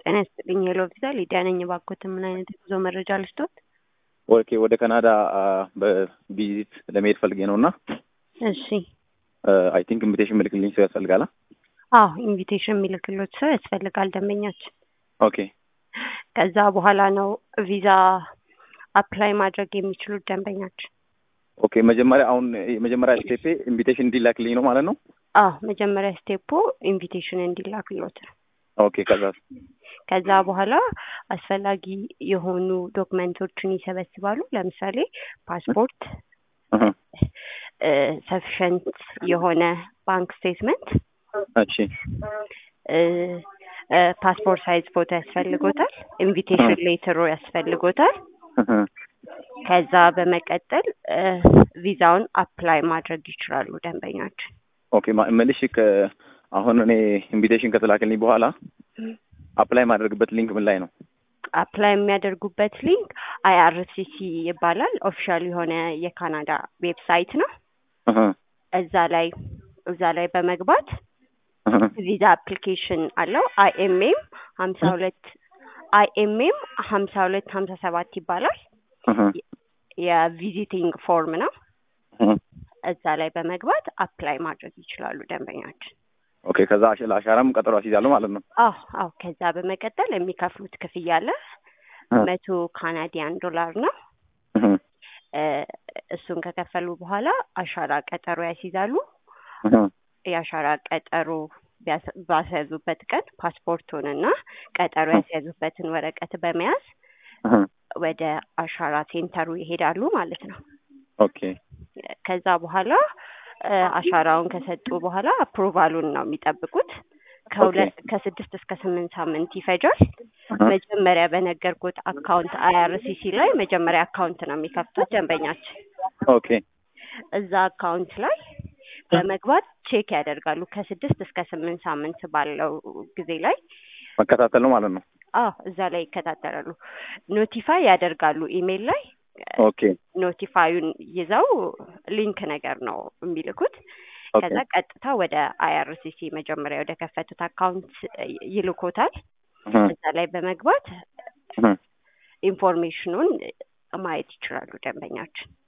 ጤና ይስጥልኝ ሄሎ ቪዛ ሊዲያ ነኝ። እባክዎት ምን አይነት የጉዞ መረጃ ልስጦት? ኦኬ ወደ ካናዳ በቪዚት ለመሄድ ፈልጌ ነው እና እሺ አይ ቲንክ ኢንቪቴሽን ምልክልኝ ሰው ያስፈልጋል። አዎ ኢንቪቴሽን የሚልክሎት ሰው ያስፈልጋል ደንበኛችን። ኦኬ ከዛ በኋላ ነው ቪዛ አፕላይ ማድረግ የሚችሉት ደንበኛችን። ኦኬ መጀመሪያ አሁን የመጀመሪያ ስቴፔ ኢንቪቴሽን እንዲላክልኝ ነው ማለት ነው። አዎ መጀመሪያ ስቴፖ ኢንቪቴሽን እንዲላክሎት ነው። ኦኬ ከዛ ከዛ በኋላ አስፈላጊ የሆኑ ዶክመንቶችን ይሰበስባሉ። ለምሳሌ ፓስፖርት፣ ሰፊሸንት የሆነ ባንክ ስቴትመንት፣ እሺ ፓስፖርት ሳይዝ ፎቶ ያስፈልጎታል። ኢንቪቴሽን ሌተሩ ያስፈልጎታል። ከዛ በመቀጠል ቪዛውን አፕላይ ማድረግ ይችላሉ ደንበኛችን። ኦኬ መልሽ አሁን እኔ ኢንቪቴሽን ከተላከልኝ በኋላ አፕላይ ማድረግበት ሊንክ ምን ላይ ነው? አፕላይ የሚያደርጉበት ሊንክ አይአርሲሲ ይባላል። ኦፊሻል የሆነ የካናዳ ዌብሳይት ነው። እዛ ላይ እዛ ላይ በመግባት ቪዛ አፕሊኬሽን አለው። አይኤምኤም ሀምሳ ሁለት አይኤምኤም ሀምሳ ሁለት ሀምሳ ሰባት ይባላል። የቪዚቲንግ ፎርም ነው። እዛ ላይ በመግባት አፕላይ ማድረግ ይችላሉ ደንበኛችን። ኦኬ ከዛ ለአሻራም ቀጠሮ አስይዛለሁ ማለት ነው። አዎ አዎ። ከዛ በመቀጠል የሚከፍሉት ክፍያ አለ። መቶ ካናዲያን ዶላር ነው። እሱን ከከፈሉ በኋላ አሻራ ቀጠሮ ያስይዛሉ። የአሻራ ቀጠሮ ባስያዙበት ቀን ፓስፖርቱንና ቀጠሮ ያስያዙበትን ወረቀት በመያዝ ወደ አሻራ ሴንተሩ ይሄዳሉ ማለት ነው። ኦኬ ከዛ በኋላ አሻራውን ከሰጡ በኋላ አፕሮቫሉን ነው የሚጠብቁት። ከሁለት ከስድስት እስከ ስምንት ሳምንት ይፈጃል። መጀመሪያ በነገርኩት አካውንት አይአርሲሲ ላይ መጀመሪያ አካውንት ነው የሚከፍቱት ደንበኛችን። ኦኬ እዛ አካውንት ላይ በመግባት ቼክ ያደርጋሉ። ከስድስት እስከ ስምንት ሳምንት ባለው ጊዜ ላይ መከታተል ነው ማለት ነው። አዎ እዛ ላይ ይከታተላሉ። ኖቲፋይ ያደርጋሉ ኢሜይል ላይ ኦኬ ኖቲፋዩን ይዘው ሊንክ ነገር ነው የሚልኩት። ከዛ ቀጥታ ወደ አይአርሲሲ መጀመሪያ ወደ ከፈቱት አካውንት ይልኮታል። እዛ ላይ በመግባት ኢንፎርሜሽኑን ማየት ይችላሉ ደንበኛችን።